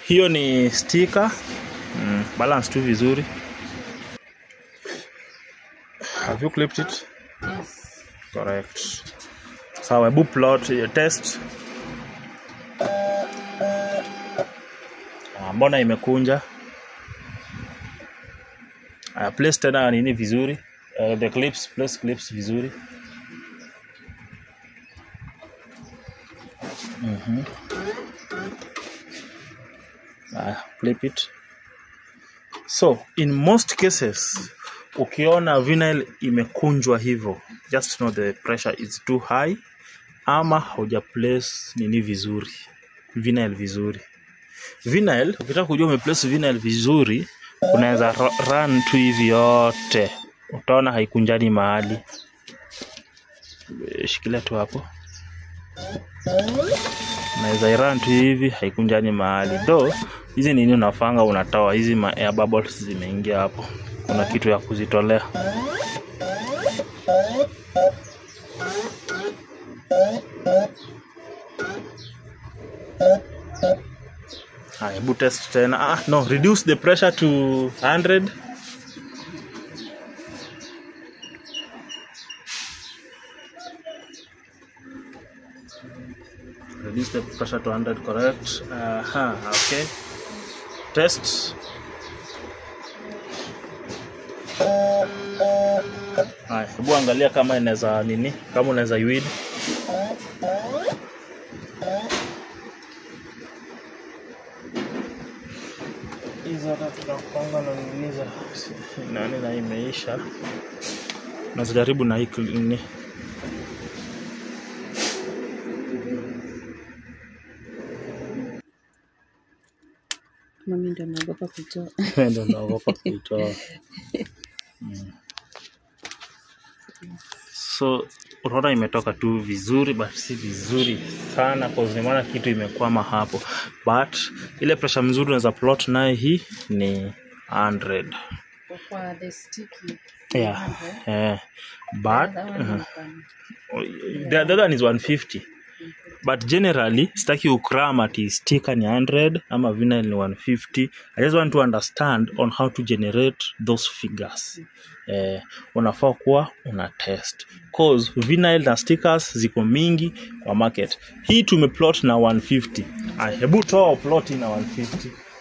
hiyo ni sticker mm, balance tu vizuri have you clipped it Yes. correct sawa hebu plot your test Ah, mbona imekunja uh, place tena nini vizuri uh, the clips place clips vizuri Mhm. uh, clip it so in most cases ukiona vinyl imekunjwa hivyo just know the pressure is too high ama hauja place nini vizuri vinyl vizuri vinyl ukitaka kujua umeplace vinyl vizuri unaweza ru- run tu hivi yote utaona haikunjani mahali Eh, shikilia tu hapo unaweza iran tu hivi haikunjani mahali though hizi nini unafanga unatoa hizi ma air bubbles zimeingia hapo kuna kitu ya kuzitolea Haya, hebu test tena. Ah, no, reduce the pressure to 100. Reduce the pressure to 100, correct. Aha, okay. Test. Haya, hebu angalia kama inaweza nini, kama unaweza yuid. hizo hata tunapanga na nini za nani na imeisha nazijaribu na hii kli- nini Mami ndo naogopa kutoa. ndo naogopa kuitoa Mm. so unaona imetoka tu vizuri but si vizuri sana cause nimeona kitu imekwama hapo but ile pressure mzuri unaweza plot naye hii ni 100 Kwa the sticky. yeah 100. eh but That one uh, hapana. the, the other one is 150 but generally sitaki ukram ati sticker ni 100 ama vinyl ni 150 i just want to understand on how to generate those figures eh, unafaa kuwa una test cause vinyl na stickers ziko mingi kwa market hii tumeplot na 150 Aya, hebu toa plot na 150